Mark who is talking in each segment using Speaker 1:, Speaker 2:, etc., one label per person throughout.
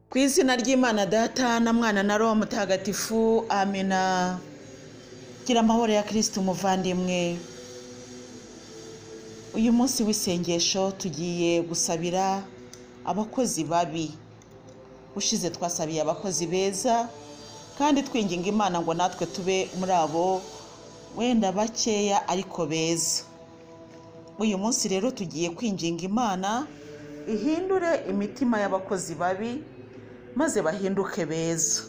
Speaker 1: Ku izina ry'Imana Data na Mwana na Roho Mutagatifu, amina. Gira amahoro ya Kristo umuvandimwe. Uyu munsi w'isengesho tugiye gusabira abakozi babi. Ushize twasabiye abakozi beza kandi twinginga Imana ngo natwe tube muri abo wenda bakeya ariko beza. Uyu munsi rero tugiye kwinginga Imana ihindure imitima y'abakozi babi maze bahinduke beza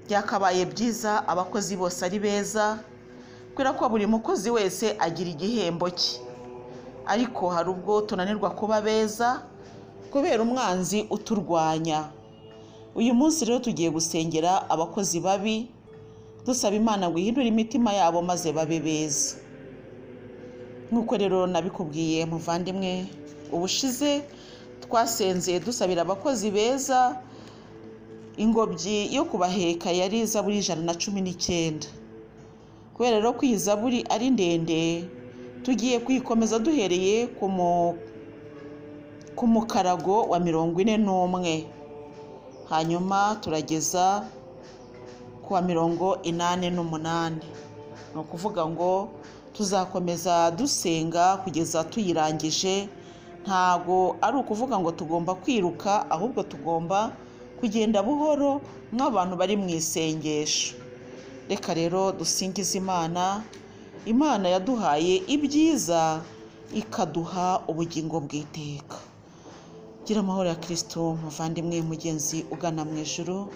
Speaker 1: byakabaye byiza abakozi bose ari beza kubera ko buri mukozi wese agira igihembo cye ariko hari ubwo tunanirwa kuba beza kubera umwanzi uturwanya uyu munsi rero tugiye gusengera abakozi babi dusaba imana ngo ihindure imitima yabo maze babe beza nk'uko rero nabikubwiye muvandimwe ubushize twasenze dusabira abakozi beza ingobyi yo kubaheka yari izaburi ijana na cumi n'icyenda kubera rero ko iyi zaburi ari ndende tugiye kuyikomeza duhereye ku mukarago wa mirongo ine n'umwe hanyuma turageza ku wa mirongo inani n'umunani ni ukuvuga ngo tuzakomeza dusenga kugeza tuyirangije ntago ari ukuvuga ngo tugomba kwiruka ahubwo tugomba kugenda buhoro nk'abantu bari mu isengesho reka rero dusingize imana imana yaduhaye ibyiza ikaduha ubugingo bw'iteka gira amahoro ya kirisito muvandimwe mugenzi ugana mu ijoro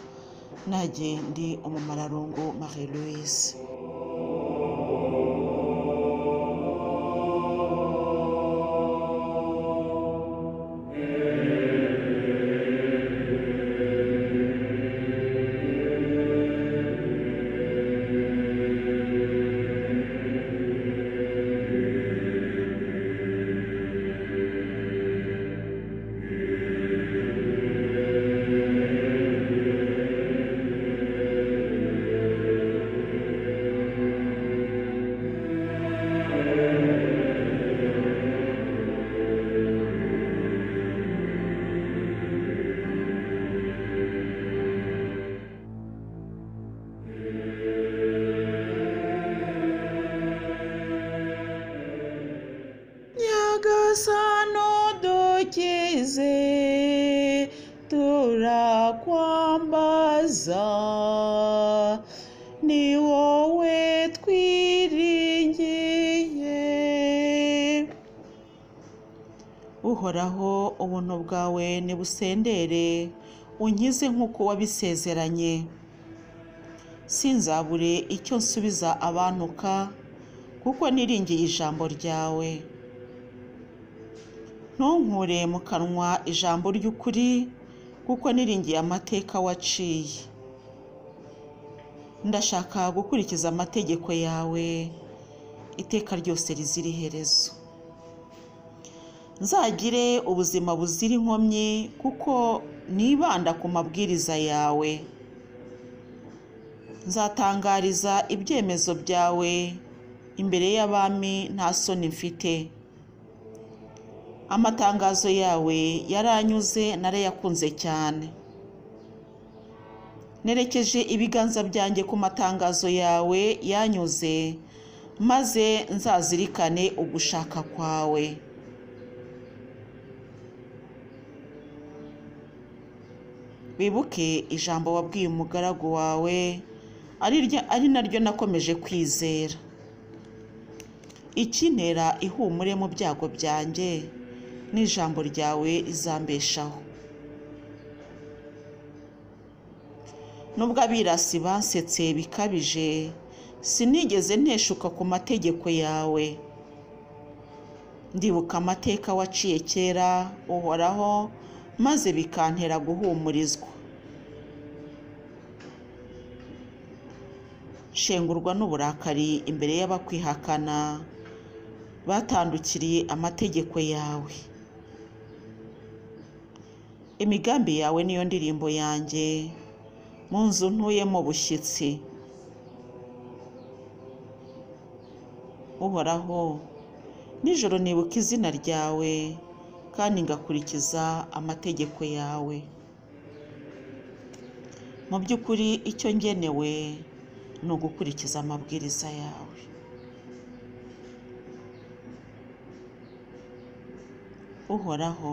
Speaker 1: nanjye ndi umumararungu marie louise nyagasano dukize turakwambaza ni wowe twiringiye uhoraho ubuntu bwawe nibusendere unkize nk'uko wabisezeranye sinzabure icyo nsubiza abantuka kuko niringiye ijambo ryawe ntunkure mu kanwa ijambo ry'ukuri kuko niringiye amateka waciye ndashaka gukurikiza amategeko yawe iteka ryose rizira iherezo nzagire ubuzima buzira inkomyi kuko nibanda ku mabwiriza yawe nzatangariza ibyemezo byawe imbere y'abami nta soni mfite amatangazo yawe yaranyuze narayakunze cyane nerekeje ibiganza byanjye ku matangazo yawe yanyuze maze nzazirikane ugushaka kwawe wibuke ijambo wabwiye umugaragu wawe ari naryo nakomeje kwizera ikinera ihumure mu byago byanjye n'ijambo ryawe rizambeshaho nubwo abirasi basetse bikabije sinigeze nteshuka ku mategeko yawe ndibuka amateka waciye kera uhoraho maze bikantera guhumurizwa shengurwa n'uburakari imbere y'abakwihakana batandukiriye amategeko yawe imigambi yawe niyo ndirimbo yanjye mu nzu ntuyemo bushyitsi uhoraho nijoro nibuka izina ryawe kandi ngakurikiza amategeko yawe mu by'ukuri icyo ngenewe ni ugukurikiza amabwiriza yawe uhoraho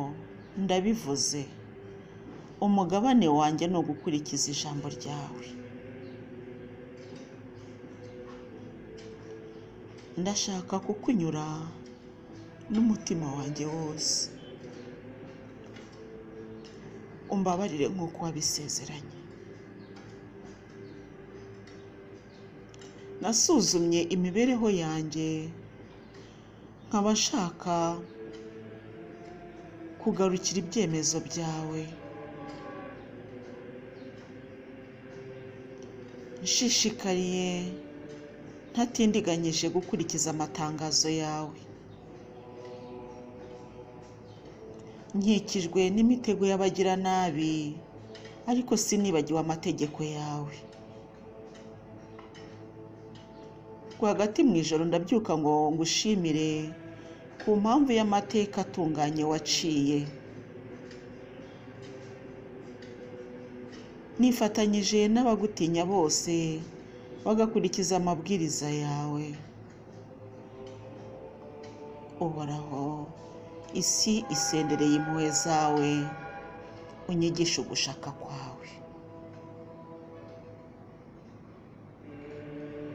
Speaker 1: ndabivuze umugabane wanjye ni ugukurikiza ijambo ryawe ndashaka kukunyura n'umutima wanjye wose umbabarire nk'uko wabisezeranye nasuzumye imibereho yanjye nkaba nshaka kugarukira ibyemezo byawe nshishikariye ntatindiganyije gukurikiza amatangazo yawe nkikijwe n'imitego y'abagiranabi ariko sinibagiwe amategeko yawe rwagati mu ijoro ndabyuka ngo ngushimire ku mpamvu y'amateka atunganye waciye nifatanyije n'abagutinya bose bagakurikiza amabwiriza yawe uhoraho isi isendereye impuhwe zawe unyigishe ugushaka kwawe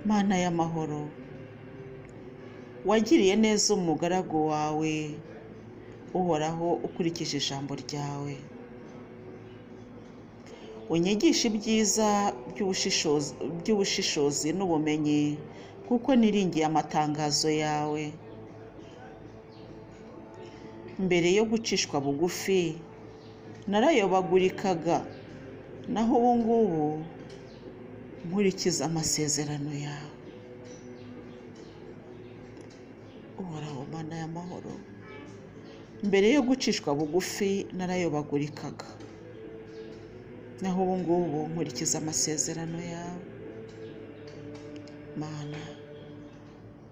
Speaker 1: mana y'amahoro wagiriye neza umugaragu wawe uhoraho ukurikije ijambo ryawe unyigishe ibyiza by'ubushishozi by'ubushishozi n'ubumenyi kuko niringiye amatangazo yawe mbere yo gucishwa bugufi narayobagurikaga naho ubu ngubu nkurikiza amasezerano yawe uhoraho mana y'amahoro mbere yo gucishwa bugufi narayobagurikaga naho ubu ngubu nkurikiza amasezerano yawe mana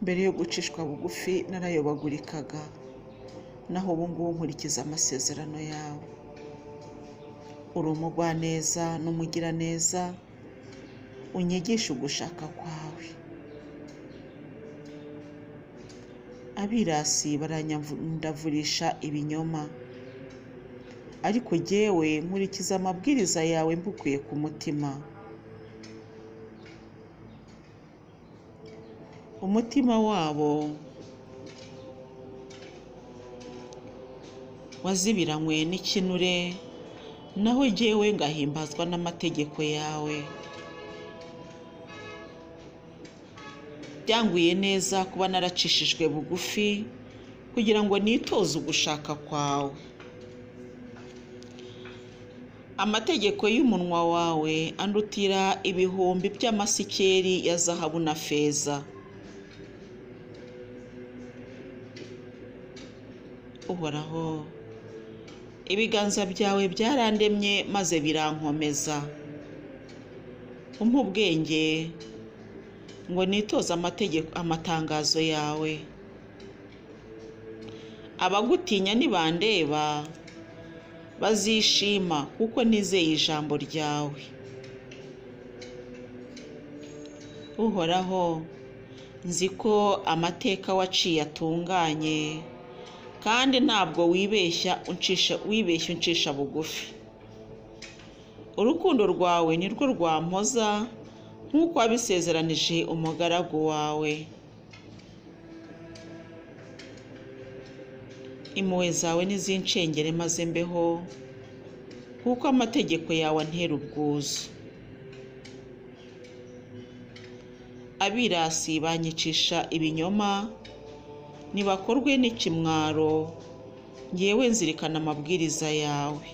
Speaker 1: mbere yo gucishwa bugufi narayobagurikaga naho ubu ngubu nkurikiza amasezerano yawe uri umugwaneza n'umugiraneza unyigisha ugushaka kwawe abirasi baranyamdavurisha ibinyoma ariko jyewe nkurikiza amabwiriza yawe mbukuye ku mutima umutima wabo wazibiranywe n'ikinure naho jyewe ngahimbazwa n'amategeko yawe byanguye neza kuba naracishijwe bugufi kugira ngo nitoze ugushaka kwawe amategeko y'umunwa wawe andutira ibihumbi by'amasikeri ya zahabu na feza uhoraho ibiganza byawe byarandemye maze birankomeza umpa ubwenge ngo nitoze amategeko amatangazo yawe abagutinya nibandeba bazishima kuko nizeye ijambo ryawe uhoraho nzi ko amateka waciye atunganye kandi ntabwo wibeshya uncisha wibeshya uncisha bugufi urukundo rwawe nirwo rwampoza nk'uko wabisezeranije umugaragu wawe impuhwe zawe n'izincengere maze mbeho kuko amategeko yawe antera ubwuzu abirasi banyicisha ibinyoma ntibakorwe n'ikimwaro ngewe nzirikana amabwiriza yawe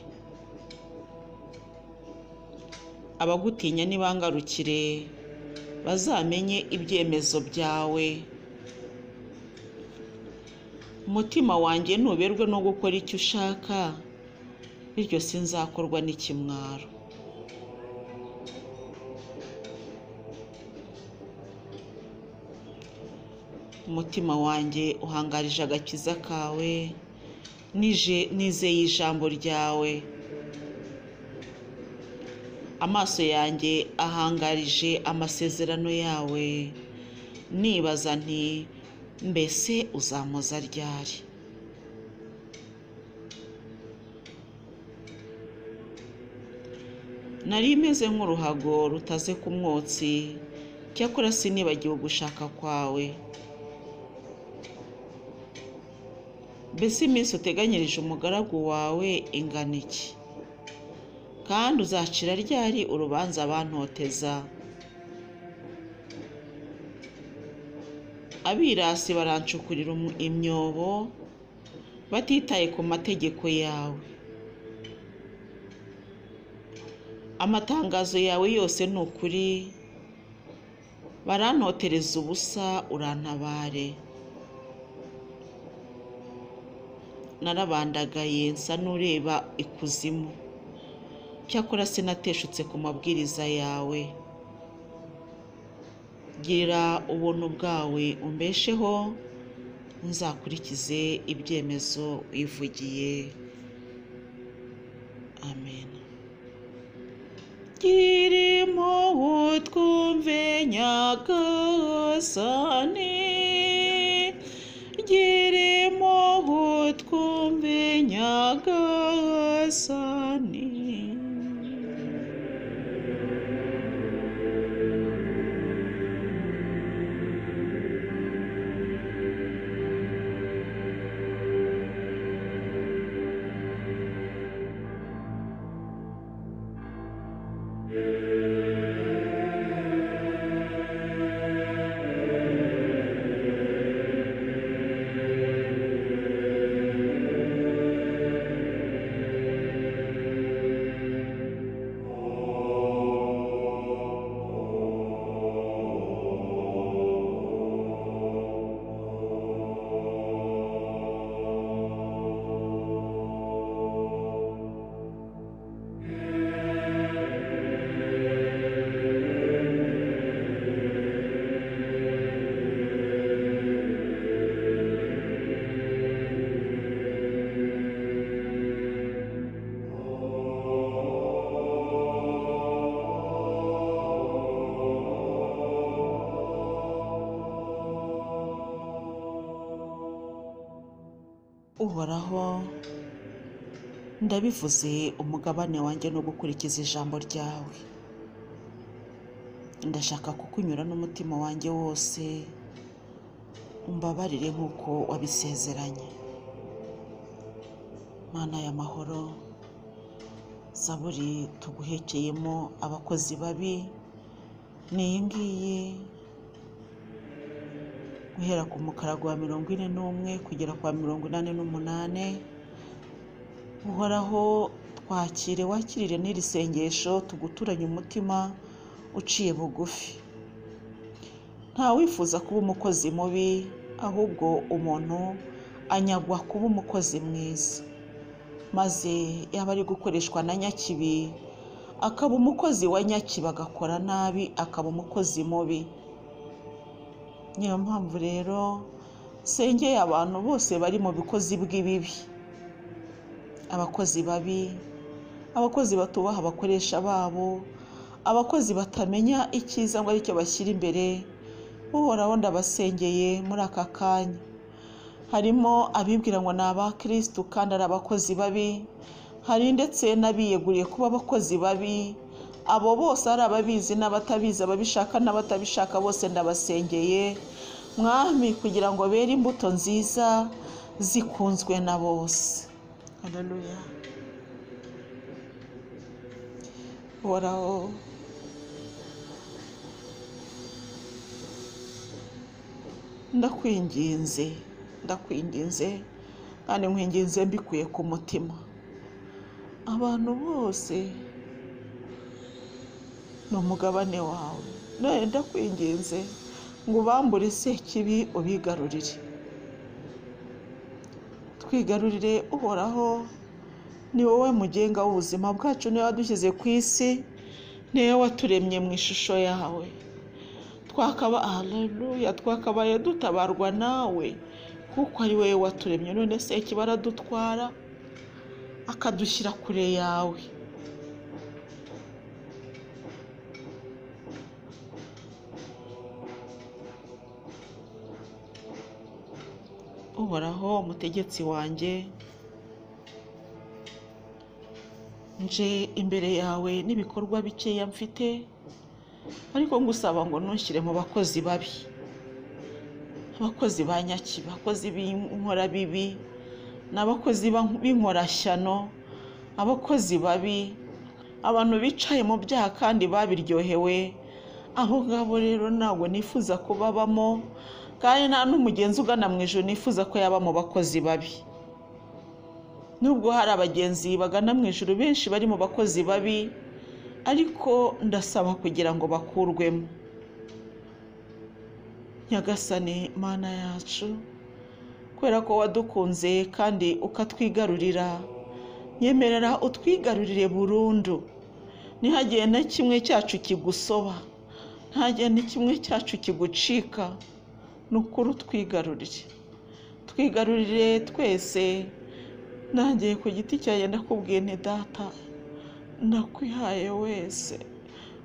Speaker 1: abagutinya nibangarukire bazamenye ibyemezo byawe umutima wanjye ntuberwe no gukora icyo ushaka bityo sinzakorwa n'ikimwaro umutima wanjye uhangarije agakiza kawe nizeye ijambo ryawe amaso yanjye ahangarije amasezerano yawe nibaza nti mbese uzamuza ryari nari imeze nk'uruhago rutaze ku mwotsi cyakora sinibagiwe gushaka kwawe mbese iminsi uteganyirije umugaragu wawe ingana iki kandi uzacira ryari urubanza abantoteza abirasi barancukurira umu- imyobo batitaye ku mategeko yawe amatangazo yawe yose ni ukuri barantotereza ubusa urantabare narabandagaye nsa n'ureba ikuzimu cyakora sinateshutse ku mabwiriza yawe girira ubuntu bwawe umbesheho nzakurikize ibyemezo wivugiye amen kirimo utwumve nyagasani girimo utwumve nyagasani uhoraho ndabivuze umugabane wanjye no gukurikiza ijambo ryawe ndashaka kukunyura n'umutima wanjye wose umbabarire nk'uko wabisezeranye mana y'amahoro zaburi tuguhekeyemo abakozi babi ni iyi ngiyi guhera ku mukarago wa mirongo ine n'umwe kugera kwa mirongo inani n'umunane uhoraho twakire wakirire n'iri sengesho tuguturanye umutima uciye bugufi nta wifuza kuba umukozi mubi ahubwo umuntu anyagwa kuba umukozi mwiza maze yaba ari gukoreshwa na nyakibi akaba umukozi wa nyakibi agakora nabi akaba umukozi mubi niyo mpamvu rero sengeye abantu bose bari mu bukozi bw'ibibi abakozi babi abakozi batubaha abakoresha babo abakozi batamenya icyiza ngo aricyo bashyira imbere uhoraho ndabasengeye muri aka kanya harimo abibwira ngo ni abakirisitu kandi ari abakozi babi hari ndetse n'abiyeguriye kuba abakozi babi abo bose ari ababizi n'abatabizi ababishaka n'abatabishaka bose ndabasengeye mwami kugira ngo bere imbuto nziza zikunzwe na bose haleluya uhoraho ndakwinginze ndakwinginze kandi nkwinginze mbikuye ku mutima abantu bose ni umugabane wawe nawe ndakwinginze ngo ubambure sekibi ubigarurire twigarurire uhoraho ni wowe mugenga w'ubuzima bwacu niwe wadushyize ku isi niwe waturemye mu ishusho yawe twakaba haleluya twakabaye dutabarwa nawe kuko ari wowe waturemye none sekibi aradutwara akadushyira kure yawe uhoraho umutegetsi wanjye nje imbere yawe n'ibikorwa bikeya mfite ariko ngusaba ngo ntushyire mu bakozi babi abakozi ba nyaki abakozi b'inkora bibi ni abakozi b'inkorashyano abakozi babi abantu bicaye mu byaha kandi babiryohewe abo ngabo rero ntabwo nifuza kubabamo kandi nta n'umugenzi ugana mu ijoro nifuza ko yaba mu bakozi babi nubwo hari abagenzi bagana mu ijoro benshi bari mu bakozi babi ariko ndasaba kugira ngo bakurwemo nyagasani mana yacu kubera ko wadukunze kandi ukatwigarurira nyemerera utwigarurire burundu ntihagire na kimwe cyacu kigusoba ntihagire na kimwe cyacu kigucika ni ukuri utwigarurire twigarurire twese nanjye ku giti cyanjye ndakubwiye nti data ndakwihaye wese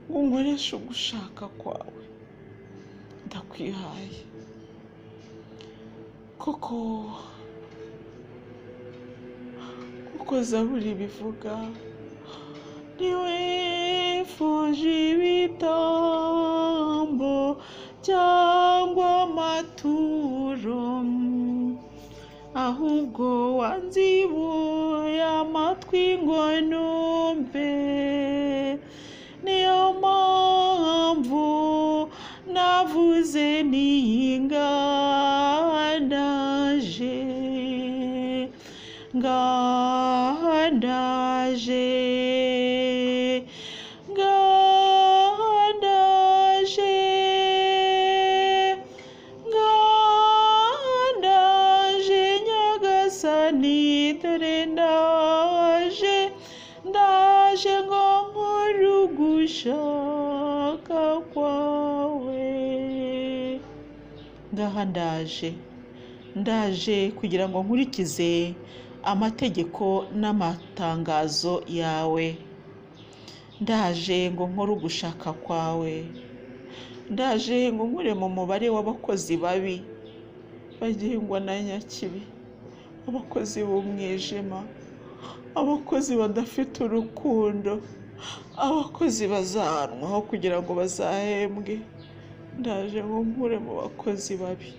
Speaker 1: ngo nkoreshe ugushaka kwawe ndakwihaye koko kuko zaburi bivuga ntiwifuje ibitambo cyangwa amaturo ahubwo wanzibuye amatwi ngo numve niyo mpamvu navuze niyinganaje ngandaje ngandaje ngandaje nyagasani dore ndaje ndaje ngo nkore ugushaka kwawe ngaha ndaje ndaje kugira ngo nkurikize amategeko n'amatangazo yawe ndaje ngo nkore ugushaka kwawe ndaje ngo nkure mu mubare w'abakozi babi bagengwa na nyakibi abakozi b'umwijima abakozi badafite urukundo abakozi bazahanwaho kugira ngo bazahembwe ndaje ngo nkure mu bakozi babi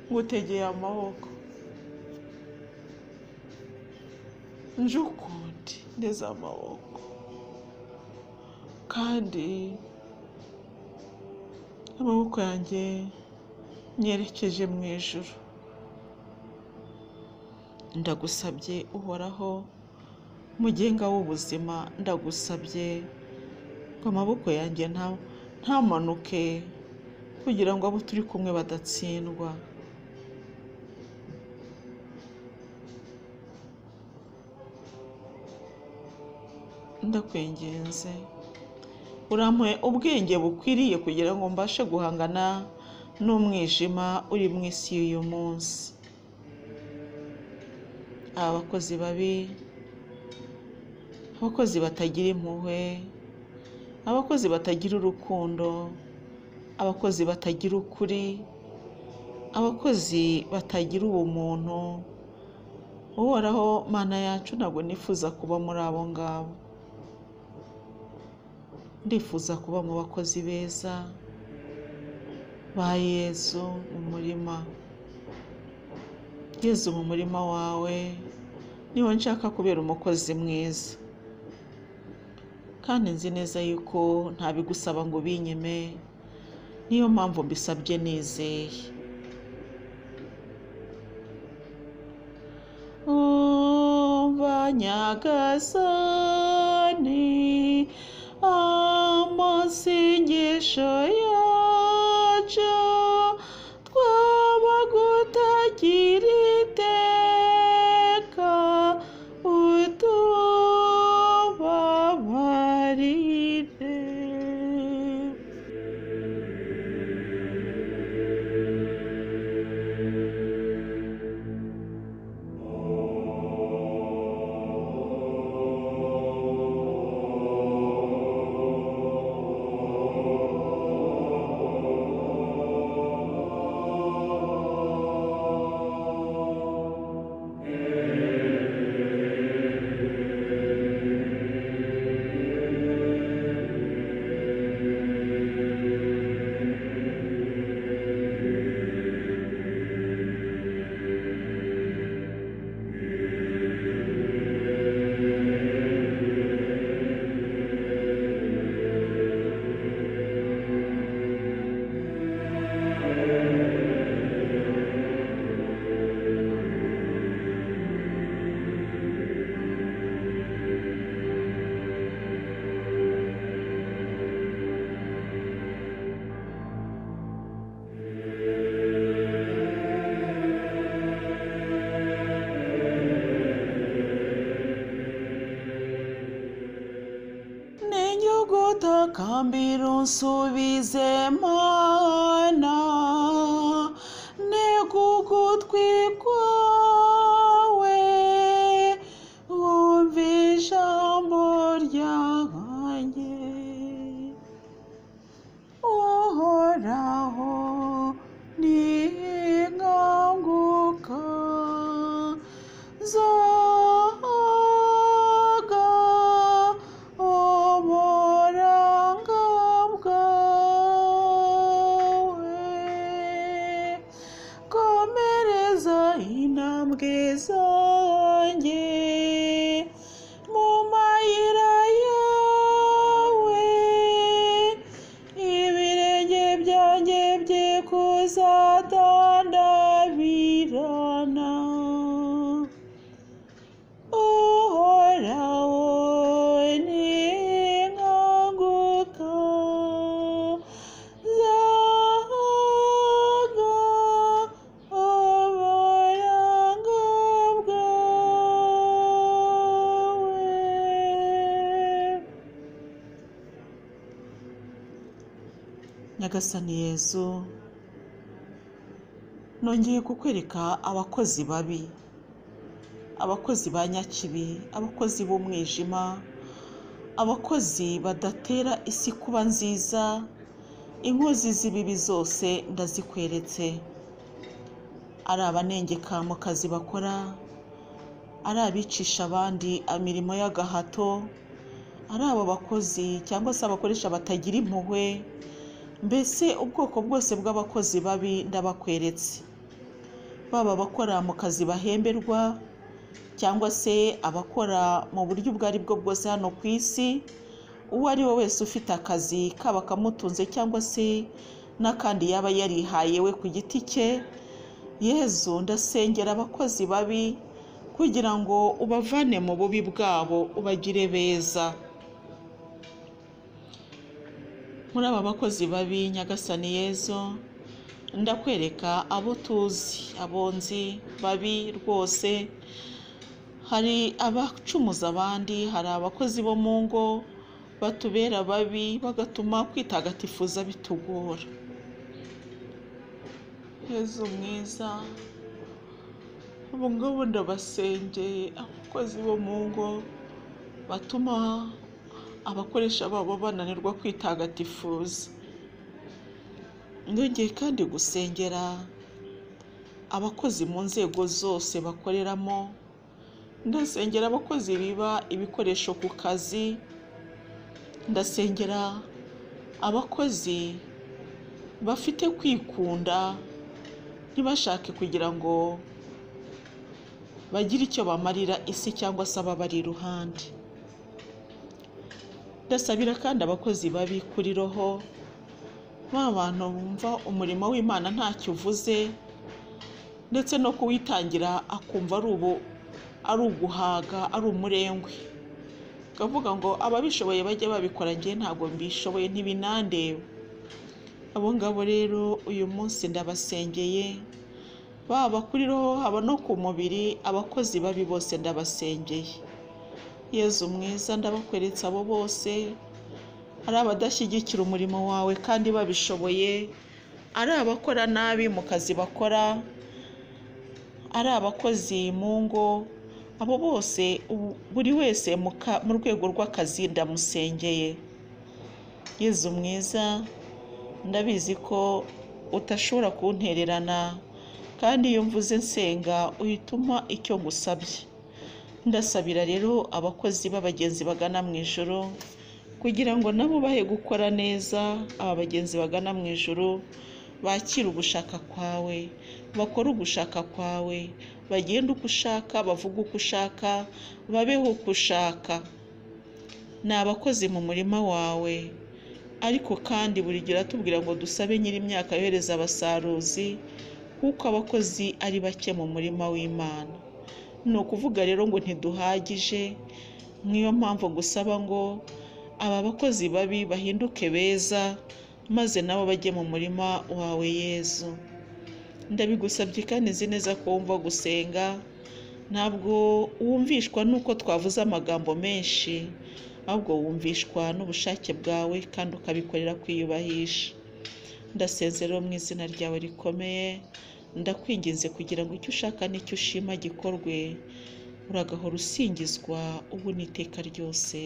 Speaker 1: ngutegeye amaboko nje ukundi ndeze amaboko kandi amaboko yanjye nyerekeje mu ijuru ndagusabye uhoraho mugenga w'ubuzima ndagusabye ngo amaboko yanjye ntamanuke kugira ngo abo turi kumwe badatsindwa ndakwinginze urampuye ubwenge bukwiriye kugira ngo mbashe guhangana n'umwijima uri mu isi y'uyu munsi aba bakozi babi abakozi batagira impuhwe abakozi batagira urukundo abakozi batagira ukuri abakozi batagira ubumuntu uhoraho mana yacu ntabwo nifuza kuba muri abo ngabo ndifuza kuba mu bakozi beza ba yezu mu murima yezu mu murima wawe niho nshaka kubera umukozi mwiza kandi nzi neza yuko ntabigusaba ngo ubinyime niyo mpamvu mbisabye nizeye banyagasani amasengesho yacu twabagutagira iteka utubabarire gutakambira unsubize mana ntega ugutwi kwawe wumva ijambo ryanjye uhoraho ninkanguka zoga uburanga bwawe komereza intambwe zanjye mu mayira yawe ibirenge byanjye byikuzadandabirana uhoraho ninkanguka zaga uburanga bwawe nyagasani yezu nongeye kukwereka abakozi babi abakozi ba nyakibi abakozi b'umwijima abakozi badatera isi kuba nziza inkozi z'ibibi zose ndazikweretse ari abanengekamukazi bakora ari abicisha abandi imirimo y'agahato ari abo bakozi cyangwa se abakoresha batagira impuhwe mbese ubwoko bwose bw'abakozi babi ndabakweretse baba abakora mu kazi bahemberwa cyangwa se abakora mu buryo ubwo ari bwo bwose hano ku isi uwo ari we wese ufite akazi kaba kamutunze cyangwa se n'akandi yaba yarihaye we ku giti cye yezu ndasengera abakozi babi kugira ngo ubavane mu bubi bwabo ubagire beza muri aba bakozi babi nyagasani yezu ndakwereka abo tuzi abonzi babi rwose hari abacumuza abandi hari abakozi bo mu ngo batubera babi bagatuma kwitagatifuza bitugora yezu mwiza ubu ngubu ndabasengeye abakozi bo mu ngo batuma abakoresha babo bananirwa kwitagatifuza ndongeye kandi gusengera abakozi mu nzego zose bakoreramo ndasengera abakozi biba ibikoresho ku kazi ndasengera abakozi bafite kwikunda ntibashake kugira ngo bagire icyo bamarira isi cyangwa se ababari iruhande ndasabira kandi abakozi babi kuri roho ba bantu bumva umurimo w'imana ntacyo uvuze ndetse no kuwitangira akumva ari ubu ari uguhaga ari umurengwe akavuga ngo ababishoboye bajye babikora njye ntabwo mbishoboye ntibinandeba abo ngabo rero uyu munsi ndabasengeye baba kuri roho haba no ku mubiri abakozi babi bose ndabasengeye yezu mwiza ndabakweretse abo bose ari abadashyigikira umurimo wawe kandi babishoboye ari abakora nabi mu kazi bakora ari abakozi mu ngo abo bose ubu- buri wese mu ka- mu rwego rw'akazi ndamusengeye yezu mwiza ndabizi ko utashobora kuntererana kandi iyo mvuze nsenga uhita umpa icyo ngusabye ndasabira rero abakozi b'abagenzi bagana mu ijoro kugira ngo nabo bahe gukora neza aba bagenzi bagana mu ijoro bakire ugushaka kwawe bakore ugushaka kwawe bagende uko ushaka bavuge uko ushaka babeho uko ushaka ni abakozi mu murima wawe ariko kandi buri gihe uratubwira ngo dusabe nyir'imyaka yohereza abasaruzi kuko abakozi ari bake mu murima w'imana ni ukuvuga rero ngo ntiduhagije niyo mpamvu gusaba ngo aba bakozi babi bahinduke beza maze nabo bajye mu murima wawe yezu ndabigusabye kandi nzi neza ko wumva gusenga ntabwo wumvishwa n'uko twavuze amagambo menshi ahubwo wumvishwa n'ubushake bwawe kandi ukabikorera kwiyubahisha ndasezera mu izina ryawe rikomeye ndakwinginze kugira ngo icyo ushaka n'icyo ushima gikorwe uragahora usingizwa ubu n'iteka ryose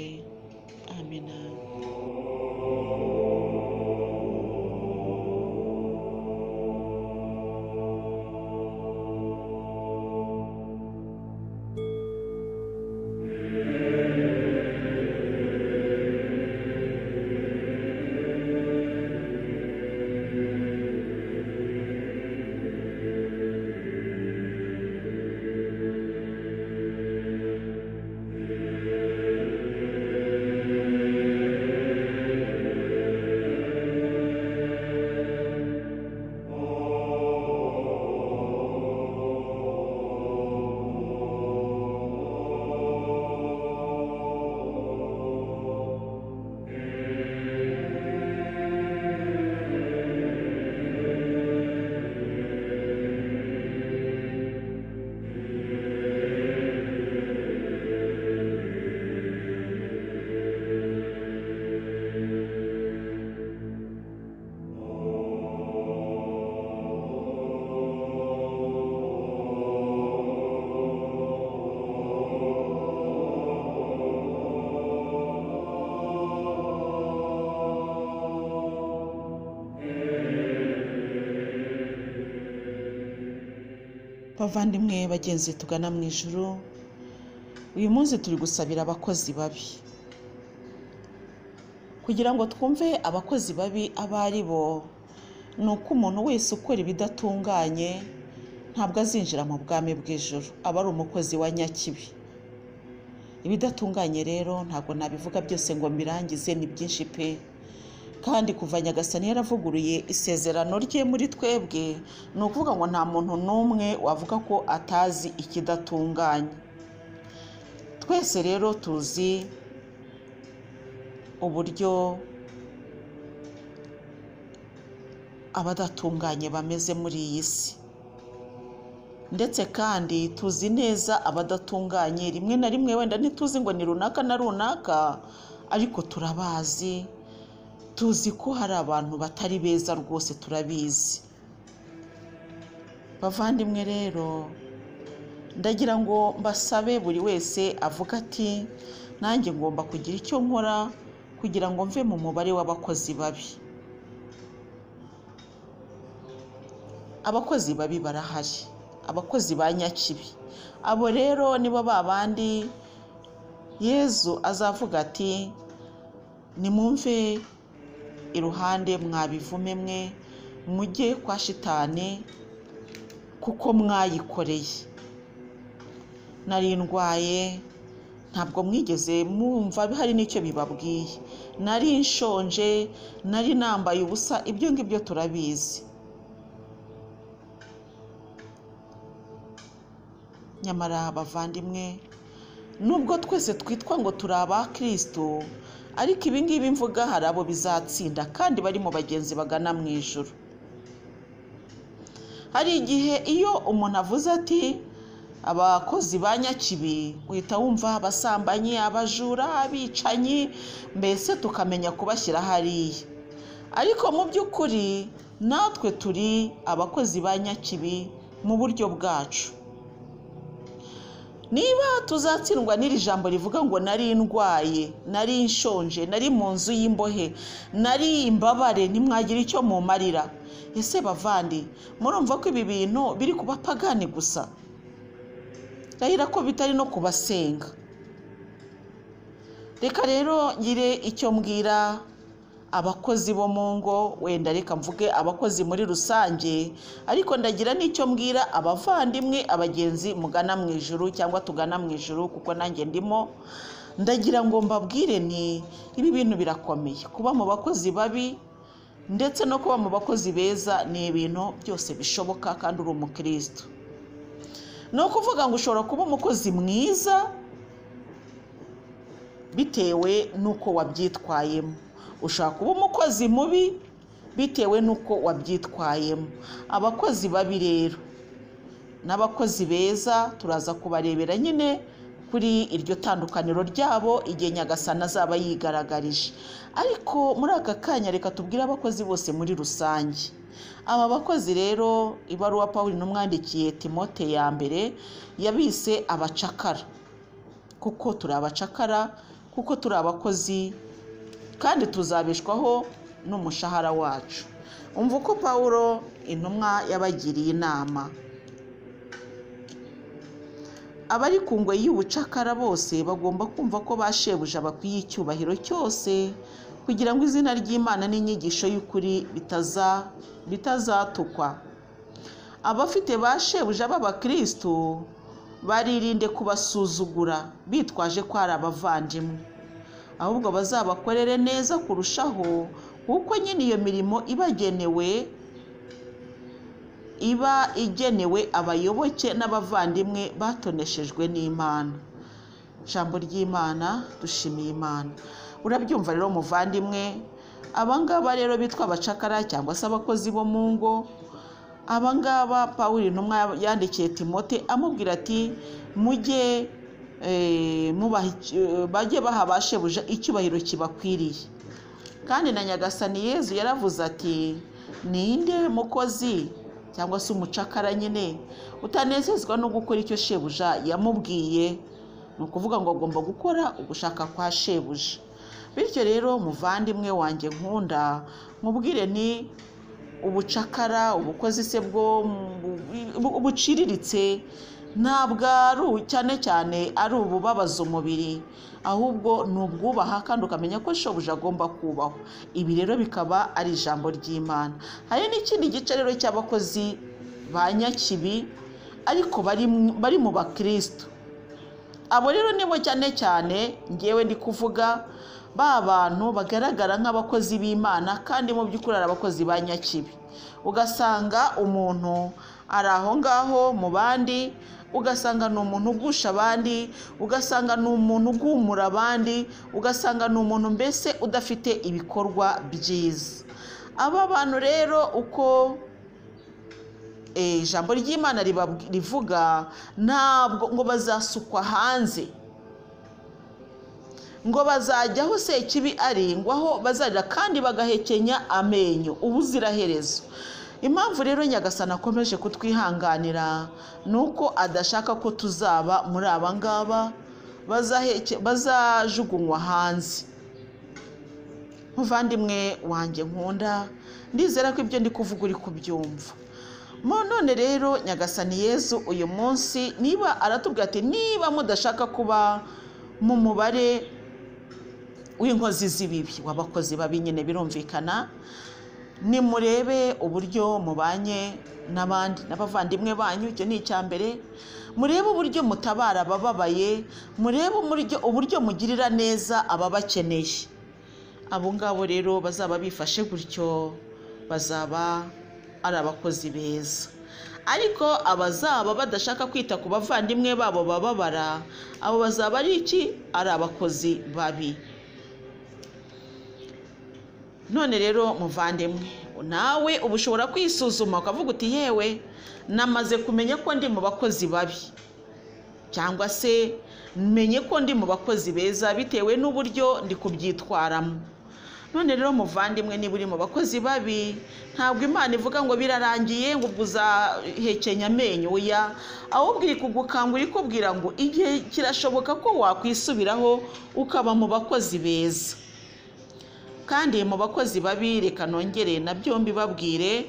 Speaker 1: amina bavandimwe bagenzi tugana mu ijoro uyu munsi turi gusabira abakozi babi kugira ngo twumve abakozi babi abo ari bo ni uko umuntu wese ukora ibidatunganye ntabwo azinjira mu bwami bw'ijoro aba ari umukozi wa nyakibi ibidatunganye rero ntabwo nabivuga byose ngo mbirangize ni byinshi pe kandi kuva nyagasani yaravuguruye isezerano rye muri twebwe ni ukuvuga ngo nta muntu n'umwe wavuga ko atazi ikidatunganye twese rero tuzi uburyo abadatunganye bameze muri iyi si ndetse kandi tuzi neza abadatunganye rimwe na rimwe wenda ntituzi ngo ni runaka na runaka ariko turabazi tuzi ko hari abantu batari beza rwose turabizi bavandimwe rero ndagira ngo mbasabe buri wese avuga ati nanjye ngomba kugira icyo nkora kugira ngo mve mu mubare w'abakozi babi abakozi babi barahari abakozi ba nyakibi abo rero nibo babandi yezu azavuga ati nimwumve iruhande mwabivume mwe mujye kwa shitani kuko mwayikoreye nari ndwaye ntabwo mwigeze mwumva hari n'icyo bibabwiye nari nshonje nari nambaye ubusa ibyo ngibyo turabizi nyamara abavandimwe nubwo twese twitwa ngo turi aba kirisito ariko ibingibi mvuga hari abo bizatsinda kandi bari mu bagenzi bagana mu ijoro hari igihe iyo umuntu avuze ati abakozi ba nyakibi uhita wumva abasambanyi abajura abicanyi mbese tukamenya kubashyira hariya ariko mu by'ukuri natwe turi abakozi ba nyakibi mu buryo bwacu niba tuzatsindwa n'iri jambo rivuga ngo nari ndwaye nari nshonje nari mu nzu y'imbohe nari imbabare nimwagira icyo mumarira ese bavandi murumva ko ibi bintu biri ku bapagani gusa ndahira ko bitari no kubasenga reka rero ngire icyo mbwira abakozi bo mu ngo wenda reka mvuge abakozi muri rusange ariko ndagira n'icyo mbwira abavandimwe abagenzi mugana mu ijuru cyangwa tugana mu ijuru kuko nanjye ndimo ndagira ngo mbabwire ni ibi bintu birakomeye kuba mu bakozi babi ndetse no kuba mu bakozi beza ni ibintu byose bishoboka kandi uri umukirisitu ni ukuvuga ngo ushobora kuba umukozi mwiza bitewe n'uko wabyitwayemo ushaka kuba umukozi mubi bitewe n'uko wabyitwayemo abakozi babi rero n'abakozi beza turaza kubarebera nyine kuri iryo tandukaniro ryabo igihe nyagasana azaba yigaragarije ariko muri aka kanya reka tubwire abakozi bose muri rusange aba bakozi rero ibaruwa paul n'umwandikiye timote ya mbere yabise abacakara kuko turi abacakara kuko turi abakozi kandi tuzabeshwaho n'umushahara wacu umva uko pawuro intumwa yabagiriye inama abari ku ngoyi y'ubucakara bose bagomba kumva ko ba shebuja bakwiye icyubahiro cyose kugira ngo izina ry'imana n'inyigisho y'ukuri bitaza- bitazatukwa abafite ba shebuja b'abakirisitu baririnde kubasuzugura bitwaje ko ari abavandimwe ahubwo bazabakorere neza kurushaho kuko nyine iyo mirimo ibagenewe iba igenewe abayoboke n'abavandimwe batoneshejwe n'imana ijambo ry'imana dushimiye imana urabyumva rero muvandimwe abangaba rero bitwa abacakara cyangwa se abakozi bo mu ngo abangaba paul intumwa yandikiye timote amubwira ati mujye eh, mubaha icy- eh, bajye baha abashebuja icyubahiro kibakwiriye kandi na nyagasani yezu yaravuze ati ninde mukozi cyangwa se umucakara nyine utanezezwa no gukora icyo shebuja yamubwiye ni ukuvuga ngo agomba gukora ugushaka kwa shebuja bityo rero muvandimwe wanjye nkunda nkubwire ni ubucakara ubukozi se bwo mu- buciriritse ntabwo ari ubu- cyane cyane ari ububabaza umubiri ahubwo ni ubwubaha kandi ukamenya ko shobuja agomba kubahwa ibi rero bikaba ari ijambo ry'imana hari n'ikindi gice rero cy'abakozi ba nyakibi ariko bari mu- bari mu bakirisitu abo rero nibo cyane cyane ngewe ndi kuvuga ba bantu bagaragara nk'abakozi b'imana kandi mu by'ukuri ari abakozi ba nyakibi ugasanga umuntu ari aho ngaho mu bandi ugasanga ni umuntu ugusha abandi ugasanga ni umuntu ugumura abandi ugasanga ni umuntu mbese udafite ibikorwa byiza aba bantu rero uko eh, ijambo ry'imana ribabwi- rivuga ntabwo ngo bazasukwa hanze ngo bazajya aho sekibi ari ngo aho bazajya kandi bagahekenya amenyo ubuziraherezo impamvu rero nyagasana akomeje kutwihanganira ni uko adashaka ko tuzaba muri aba ngaba bazaheke- bazajugunywa hanze muvandimwe wanjye nkunda ndizera ko ibyo ndi kuvuga uri kubyumva Mo none rero nyagasani yezu uyu munsi niba aratubwira ati niba mudashaka kuba mu mubare w'inkozi z'ibibi w'abakozi babi nyine birumvikana nimurebe uburyo mubanye n'abandi n'abavandimwe banyu icyo ni icya mbere murebe uburyo mutabara abababaye murebe umuryo- uburyo mugirira neza ababakeneye abo ngabo rero bazaba bifashe gutyo bazaba ari abakozi beza ariko abazaba badashaka kwita ku bavandimwe babo bababara abo bazaba ari iki ari abakozi babi none rero muvandimwe nawe uba ushobora kwisuzuma ukavuga uti yewe namaze kumenya ko ndi mu bakozi babi cyangwa se menye ko ndi mu bakozi beza bitewe n'uburyo ndi kubyitwaramo none rero muvandimwe niba uri mu bakozi babi ntabwo imana ivuga ngo birarangiye ngo ubwo uzahekenya amenyo ya ahubwo iri kugukangura ikubwira ngo igihe kirashoboka ko wakwisubiraho ukaba mu bakozi beza kandi mu bakozi babi reka nongere na byombi babwire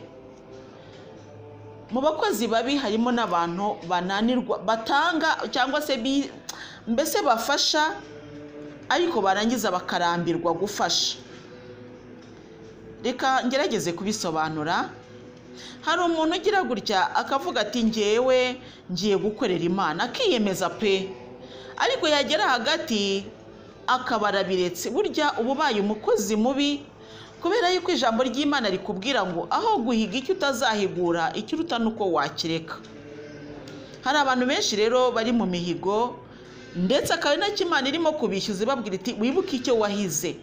Speaker 1: mu bakozi babi harimo n'abantu bananirwa batanga cyangwa se bi- mbese bafasha ariko barangiza bakarambirwa gufasha reka ngerageze kubisobanura hari umuntu ugira gutya akavuga ati ngewe ngiye gukorera imana akiyemeza pe ariko yagera hagati akabara biretse burya uba ubaye umukozi mubi kubera yuko ijambo ry'imana rikubwira ngo aho guhiga icyo utazahigura icyo uruta ni uko wakireka hari abantu benshi rero bari mu mihigo ndetse akaba ari nacyo imana irimo kubishyuza ibabwira iti wibuke icyo wahize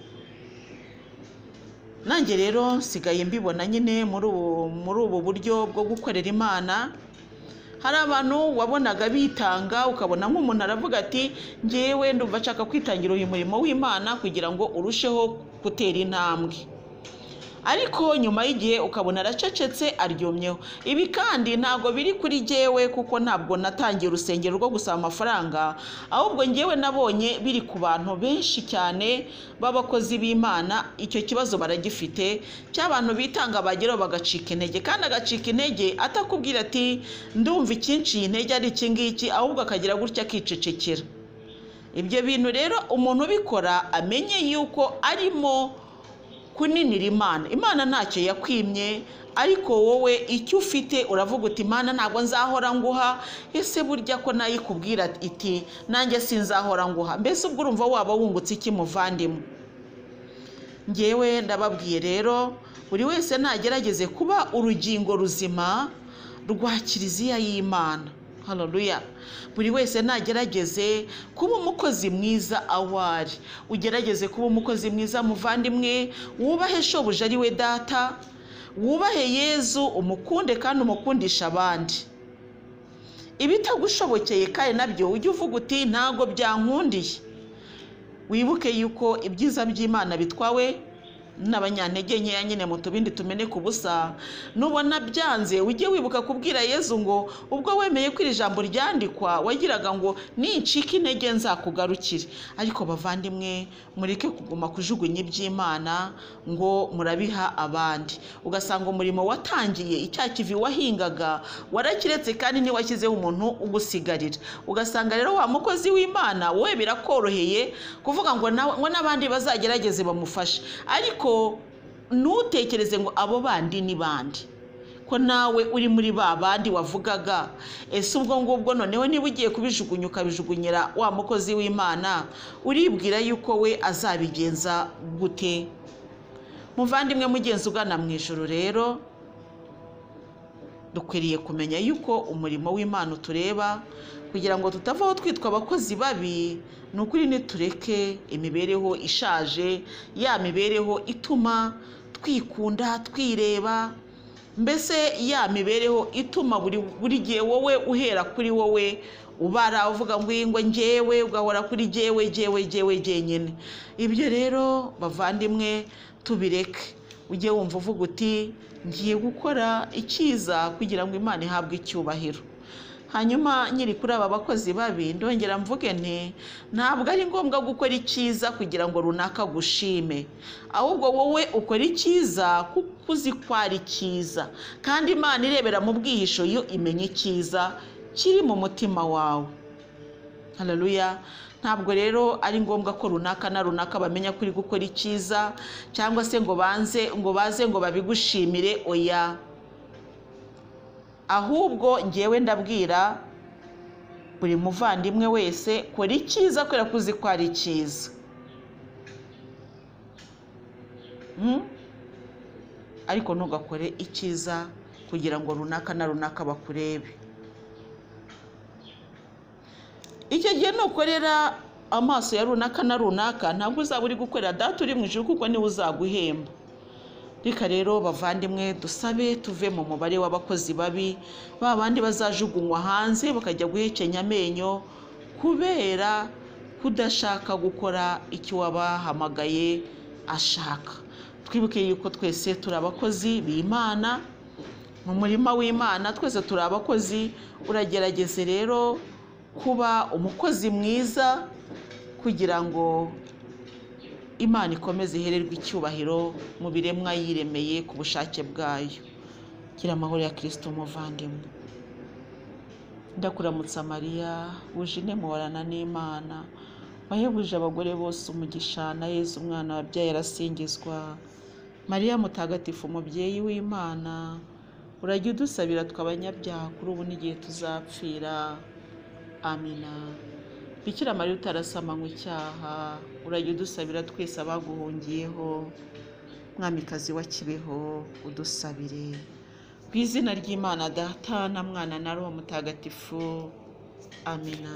Speaker 1: nanjye rero nsigaye mbibona nyine muri ubu muri ubu buryo bwo gukorera imana hari abantu wabonaga bitanga ukabona nk'umuntu aravuga ati ngewe ndumva nshaka kwitangira uyu murimo w'imana kugira ngo urusheho gutera intambwe ariko nyuma y'igihe ukabona aracecetse aryumyeho ibi kandi ntabwo biri kuri jyewe kuko ntabwo natangiye urusengero rwo gusaba amafaranga ahubwo njyewe nabonye biri ku bantu benshi cyane b'abakozi b'imana icyo kibazo baragifite cy'abantu bitanga bageraho bagacika intege kandi agacika intege atakubwira ati ndumva ikinciye intege ari iki ngiki ahubwo akagira gutya akicecekera ibyo bintu rero umuntu ubikora amenye yuko arimo kuninira imana imana ntacyo yakwimye ariko wowe icyo ufite uravuga uti imana ntabwo nzahora nguha ese burya ko nayikubwira iti nanjye sinzahora nguha mbese ubwo urumva waba wungutse iki muvandimwe ngewe ndababwiye rero buri wese nagerageze kuba urugingo ruzima rwa kiliziya y'imana hararuya buri wese nagerageze kuba umukozi mwiza aho ari ugerageze kuba umukozi mwiza muvandimwe wubahe shobuja ari we data wubahe yezu umukunde kandi umukundisha abandi ibitagushobokeye kandi nabyo ujye uvuga uti ntabwo byankundiye wibuke yuko ibyiza by'imana bitwawe n'abanyantege nkeya nyine mu tubindi tumeneka ubusa nubona byanze ujye wibuka kubwira yezu ngo ubwo wemeye ko iri jambo ryandikwa wagiraga ngo nincika intege nzakugarukire ariko bavandimwe mureke kuguma kujugunya iby'imana ngo murabiha abandi ugasanga umurimo watangiye icya kivi wahingaga warakiretse kandi ntiwashyizeho umuntu ugusigarira ugasanga rero wa mukozi w'imana we birakoroheye kuvuga ngo na- ngo n'abandi bazagerageze bamufashe ariko ariko ntutekereze ngo abo bandi ni bandi ko nawe uri muri ba bandi wavugaga ese ubwo ngubwo noneho niba ugiye kubijugunya ukabijugunyira wa mukozi w'imana uribwira yuko we azabigenza gute muvandimwe mugenzi ugana mu ijoro rero dukwiriye kumenya yuko umurimo w'imana utureba kugira ngo tutavaho twitwa abakozi babi ni ukuri nitureke imibereho ishaje ya mibereho ituma twikunda twireba mbese ya mibereho ituma buri buri gihe wowe uhera kuri wowe ubara uvuga ngo iyi ngo ngewe ugahora kuri jyewe jyewe jyewe jyenyine ibyo rero bavandimwe tubireke ujye wumva uvuga uti ngiye gukora icyiza kugira ngo imana ihabwe icyubahiro hanyuma nyiri kuri aba bakozi babi ndongera mvuge nti ntabwo ari ngombwa gukora icyiza kugira ngo runaka gushime ahubwo wowe ukora icyiza kuko uzi ko ari cyiza kandi imana irebera mu bwihisho yo imenya icyiza kiri mu mutima wawe hararuya ntabwo rero ari ngombwa ko runaka na runaka bamenya ko uri gukora icyiza cyangwa se ngo banze ngo baze ngo babigushimire oya ahubwo ngewe ndabwira buri muvandimwe wese kora icyiza kubera ko uzi ko ari cyiza Mm? ariko ntugakore icyiza kugira ngo runaka na runaka bakurebe icyo gihe nukorera amaso ya runaka na runaka ntabwo uzaba uri gukorera data uri mu ijuru kuko niwe uzaguhemba reka rero bavandimwe dusabe tuve mu mubare w'abakozi babi ba bandi bazajugunywa hanze bakajya guhekenya amenyo kubera kudashaka gukora icyo wabahamagaye ashaka twibuke yuko twese turi abakozi b'imana mu murima w'imana twese turi abakozi uragerageze rero kuba umukozi mwiza kugira ngo imana ikomeze ihererwe icyubahiro mu biremwa yiremeye ku bushake bwayo gira amahoro ya kirisito umuvandimwe ndakuramutsa mariya wuje muhorana n'imana wahebuje abagore bose umugisha na yezu umwana wabyaye arasingizwa mariya mutagatifu umubyeyi w'imana urajya udusabira tw'abanyabyaha kuri ubu n'igihe tuzapfira amina bikira mariya utarasama icyaha urajya udusabira twese abaguhungiyeho mwamikazi wa kibeho udusabire ku izina ry'imana data na mwana na roho mutagatifu amina